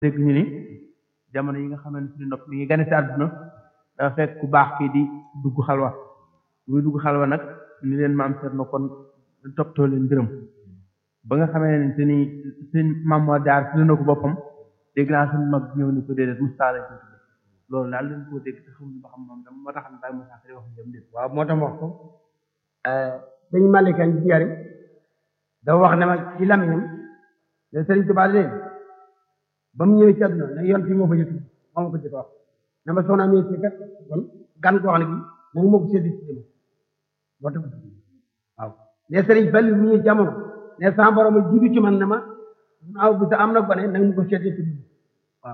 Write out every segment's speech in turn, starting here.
dégg ñu ni jamono yi nga xamante ni nopp mi ngi gane ci àdduna dafa fekk ku baax kii di dugg xalwa muy dugg xalwa nag ni leen maam Cerno kon toppatoo leen mbiram ba nga xamante ni sëñ maam moo jaar si na ko boppam dégg naa suñu mag ñëw ni ko déedéet Moustapha lañ ko tudde loolu daal leen koo dégg te xamuñu ba xam moom dama moo tax Baye Moussa Kari wax jëm déet waaw moo tax wax ko sëñ Malika Njari dafa wax ne ma ci lamiñam ne Sëriñ Tuubaa leen ba mu ñëwee ci àdduna ne yoon fii moo fa jëkk moo ma ko jëkk wax ne ma soxna mi ci kat kon gan koo xam ne bi nanga moo ko seddi ci jëm moo tax waaw ne Sëriñ Fallu mu ñëw jamono ne sama borom a jiitu ci man ne ma aw bu sa am na gone nanga mu ko seddi ci jëm waaw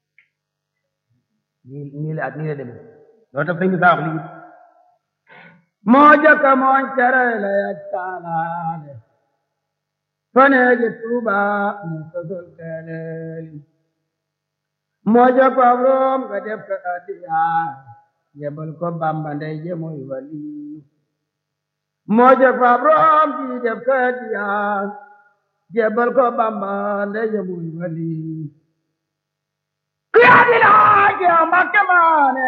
nii nii la nii la demee loolu tax sëñ bi saa wax lii moo jëkk mooñ tere la yak taalaale faneegi tuuba mu sosol keleeli moo jëkk ab room nga def ko addiya yebal ko bamba ndey je muy wali moo jëkk ab room ji def ko addiya yebal ko bamba ndey je muy wali kuyaadi laaj yow Mbakke maane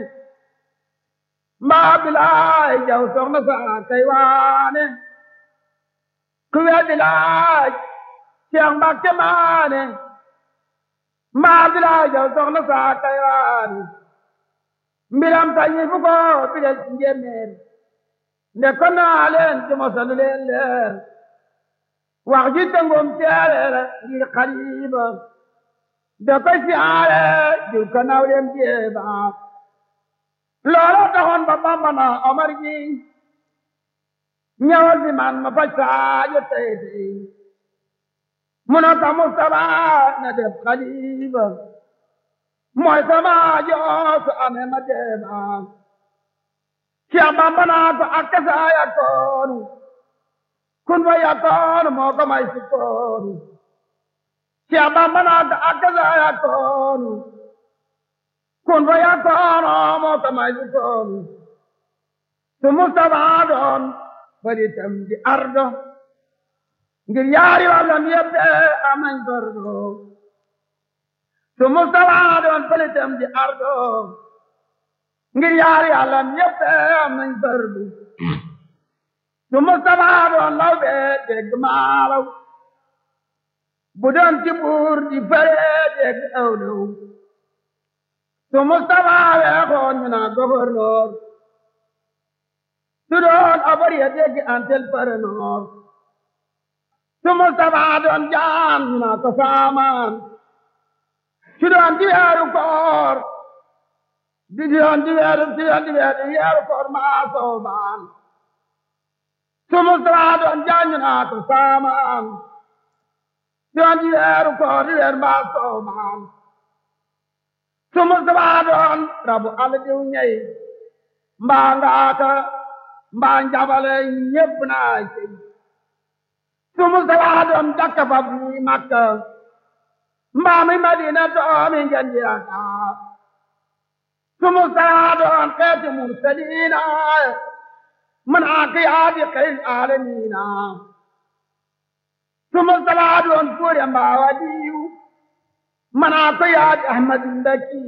mbaa bilaay jaw soxna saa kay waane kuyaadi laaj yow Mbakke maane mbaa bilaay jaw soxna saa kay waane mbiram tañi fu ko bidel ci njéeméer nde ko naa leen ci mosalu leen leer wax ji tëngum teereer ngir xariba da ko siyaare diw ko naw dem jeeba loola taxoon ba Bamba na Omar ji ñëwal fi man ma faj saajo tey tey mu ne ko Mustafa na def xalifa mooy sama joosu amee ma jeeba Cheikh Bamba naa ko ak kasa yakkoonu kun fa yakkoonu moo ko may sukkoonu Cheikh Bamba naa ko ak kasa yakkoonu kun fa yakkoonu moo ko may sukkoonu su Mustafa doon bari tam di ardo ngir yaari wàllam yëpp am nañ fardo su Mustafa doon bari tam di ardo ngir yaari wàllam yëpp am nañ fardo su Mustafa doon law bee dégg maalaw bu doon ci buur di fare dégg awlaw su Mustafa weexoon ñu naa gouverneur su doon abari ya dégg antel paranoor su Mustafa doon jaam ñu naa ko saamaan su doon di weeru koor di doon di weeru di doon di weeru weeru koor maa soobaan su Mustafa doon jaam ñu naa ko saamaan doon di weeru koor di weeru maa soobaan su Mustafa doon rabu ala diw ñey mbaa ngaaka mbaa njabale ñépp naa cey su Mustafa doon jakka fab ni Makka mbaa mi Madina doomi ngendi aka su Mustafa doon xeeti mursaliina man aqiyaadi xeyl aalamiina su Mustafa doon kuure mbaa wadiyu man aqiyaadi ahmadu mbakki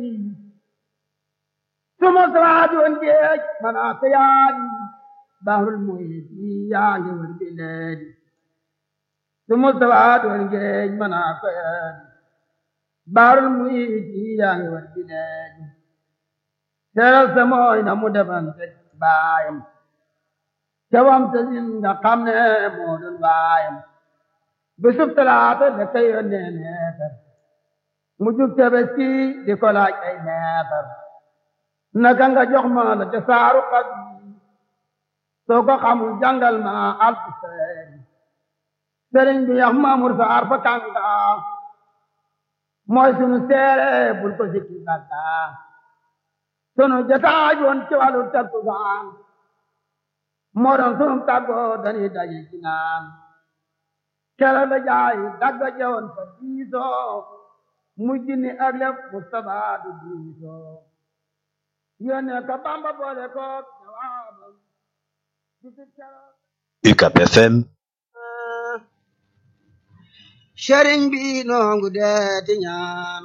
su Mustafa doon géej man aqiyaadi bahrul muhiti yaa ngi wër bileedi su Mustafa doon géej man aqiyaadi bahrul muhiti yaa ngi wër bileedi seeral sa mooy na mu defante baayam cawam te sin nga xam ne moo doon baayam bisub talaata da koy yónnee neetar mu jug tabaski di ko laaj ay neetar naka nga jox ma la te saaru xat soo ko xamul jàngal ma alfu seeri sëriñ bi yax maamur saar fa kànga mooy sunu seere bul ko sikki sàkka sunu jotaay woon ci wàllu takkusaan moo doon sunu tàggoo dañuy daje ci naan kela la jaay dagga jewoon fa diisoo mujj ni ak lépp Mustafa du diisoo yónnee ko Bamba boole ko jawaabam UCAP FM sëriñ bi noongu deeti ñaan